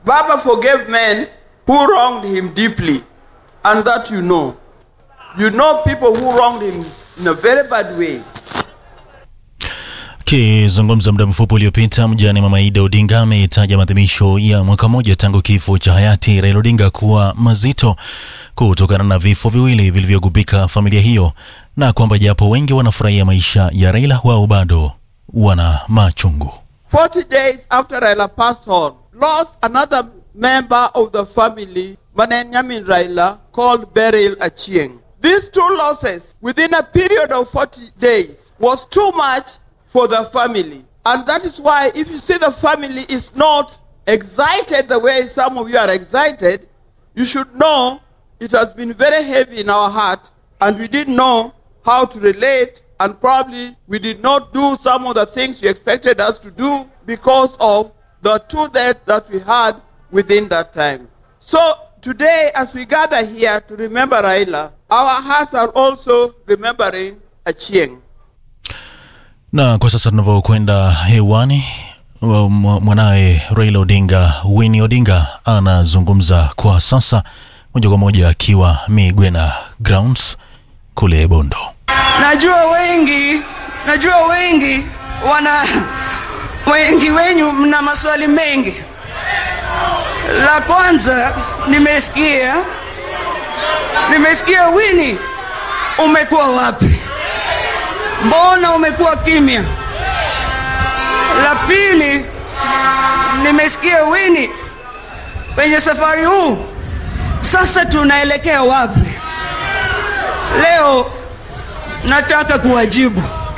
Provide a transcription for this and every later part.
Baba forgave men who wronged him deeply, and that you know. You know people who wronged him in a very bad way. Akizungumza muda mfupi uliopita, mjane Mama Ida Odinga ametaja maadhimisho ya mwaka mmoja tangu kifo cha hayati Raila Odinga kuwa mazito kutokana na vifo viwili vilivyogubika familia hiyo, na kwamba japo wengi wanafurahia maisha ya Raila, wao bado wana machungu. 40 days after Raila passed on, lost another member of the family, Manenyamin Raila, called Beryl Achieng. These two losses within a period of 40 days was too much for the family. And that is why if you see the family is not excited the way some of you are excited, you should know it has been very heavy in our heart and we didn't know how to relate and probably we did not do some of the things you expected us to do because of the two deaths that we had within that time. So today, as we gather here to remember Raila, our hearts are also remembering Achieng. Na kwa sasa tunavyokwenda hewani, wa- mwa- mwanaye Raila Odinga, Winnie Odinga, anazungumza kwa sasa moja kwa moja akiwa Migwena Grounds kule Bondo. Najua wengi, najua wengi wana wengi wenyu mna maswali mengi. La kwanza nimesikia nimesikia Winnie, umekuwa wapi? Mbona umekuwa kimya? La pili nimesikia Winnie, kwenye safari huu sasa tunaelekea wapi? Leo nataka kuwajibu.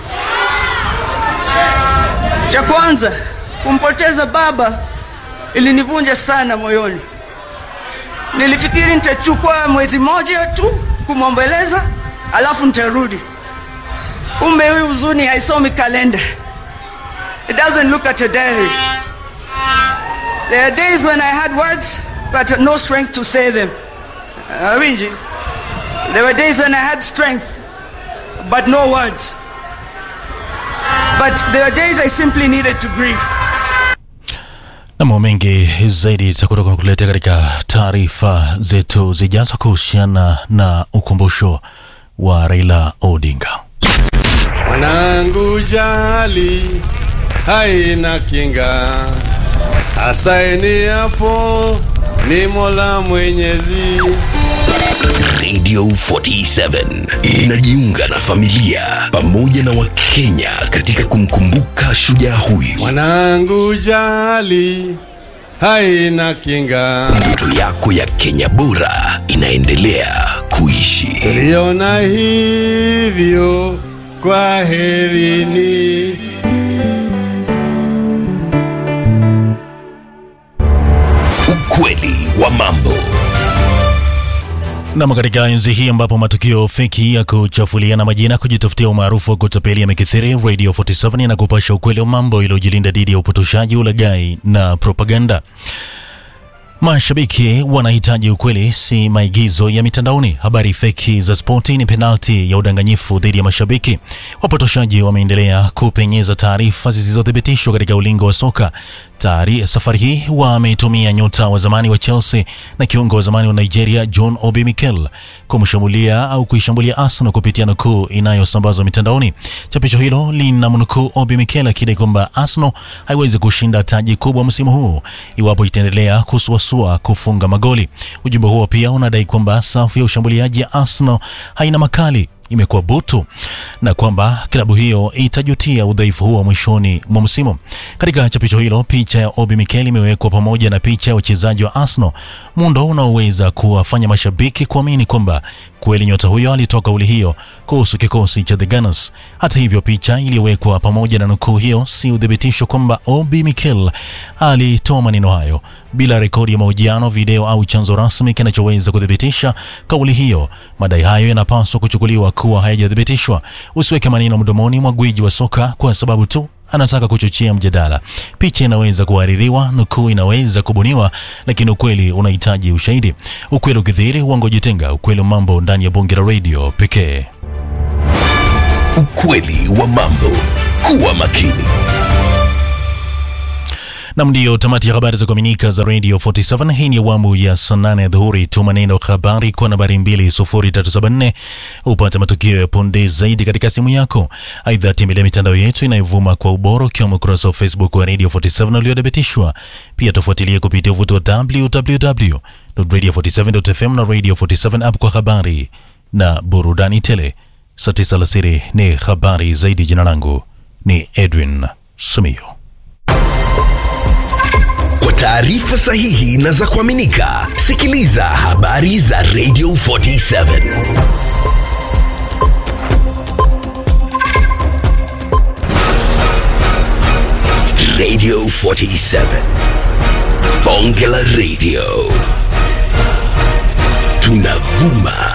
Cha kwanza, kumpoteza baba ilinivunja sana moyoni. Nilifikiri nitachukua mwezi mmoja tu kumwombeleza, alafu nitarudi. Kumbe huyu huzuni haisomi kalenda. It doesn't look at a diary. There are days when I had words but no strength to say them. Uh, Winji, there were days when I had strength but no words. But there were days I simply needed to grieve. Na mambo mengi zaidi tutakuwa kukuletea katika taarifa zetu zijazo kuhusiana na ukumbusho wa Raila Odinga. Mwanangu jali haina kinga, asaini hapo ni Mola Mwenyezi. Radio 47 inajiunga na familia pamoja na Wakenya katika kumkumbuka shujaa huyu. Mwanangu jali haina kinga, Ndoto yako ya Kenya bora inaendelea kuishi. liona hivyo, kwa herini. Ukweli wa mambo. Nam, katika enzi hii ambapo matukio feki ya kuchafuliana majina, kujitafutia umaarufu wa kutapeli yamekithiri, Radio 47 inakupasha ukweli wa mambo iliyojilinda dhidi ya upotoshaji, ulaghai na propaganda. Mashabiki wanahitaji ukweli, si maigizo ya mitandaoni. Habari feki za spoti ni penalti ya udanganyifu dhidi ya mashabiki. Wapotoshaji wameendelea kupenyeza taarifa zisizothibitishwa katika ulingo wa soka. Tayari safari hii wametumia nyota wa zamani wa Chelsea na kiungo wa zamani wa Nigeria John Obi Mikel kumshambulia au kuishambulia Arsenal kupitia nukuu inayosambazwa mitandaoni. Chapisho hilo linamnukuu Obi Mikel akidai kwamba Arsenal haiwezi kushinda taji kubwa msimu huu iwapo itaendelea kusuasua kufunga magoli. Ujumbe huo pia unadai kwamba safu ya ushambuliaji ya Arsenal haina makali imekuwa butu na kwamba klabu hiyo itajutia udhaifu huo mwishoni mwa msimu. Katika chapisho hilo, picha ya Obi Mikel imewekwa pamoja na picha ya wachezaji wa Arsenal, muundo unaoweza kuwafanya mashabiki kuamini kwamba kweli nyota huyo alitoa kauli hiyo kuhusu kikosi cha The Gunners. Hata hivyo, picha iliyowekwa pamoja na nukuu hiyo si udhibitisho kwamba Obi Mikel alitoa maneno hayo bila rekodi ya mahojiano, video au chanzo rasmi kinachoweza kuthibitisha kauli hiyo. Madai hayo yanapaswa kuchukuliwa kuwa hayajathibitishwa. Usiweke maneno mdomoni mwa gwiji wa soka kwa sababu tu anataka kuchochea mjadala. Picha inaweza kuhaririwa, nukuu inaweza kubuniwa, lakini ukweli unahitaji ushahidi. Ukweli ukidhihiri, uongo jitenga. Ukweli wa mambo ndani ya bonge la radio pekee. Ukweli wa mambo. Kuwa makini. Nam, ndiyo tamati ya habari za kuaminika za Radio 47. Hii ni awamu ya saa nane ya dhuhuri. Tuma neno habari kwa nambari 20374 upate matukio ya punde zaidi katika simu yako. Aidha, tembelea mitandao yetu inayovuma kwa ubora ukiwemo ukurasa wa Facebook wa Radio 47 uliothibitishwa. Pia tufuatilie kupitia uvuti wa www.radio47.fm na Radio 47 app kwa habari na burudani tele. Saa tisa alasiri ni habari zaidi. Jina langu ni Edwin Sumio. Kwa taarifa sahihi na za kuaminika, sikiliza habari za Radio 47. Radio 47. Bonge la Radio. Tunavuma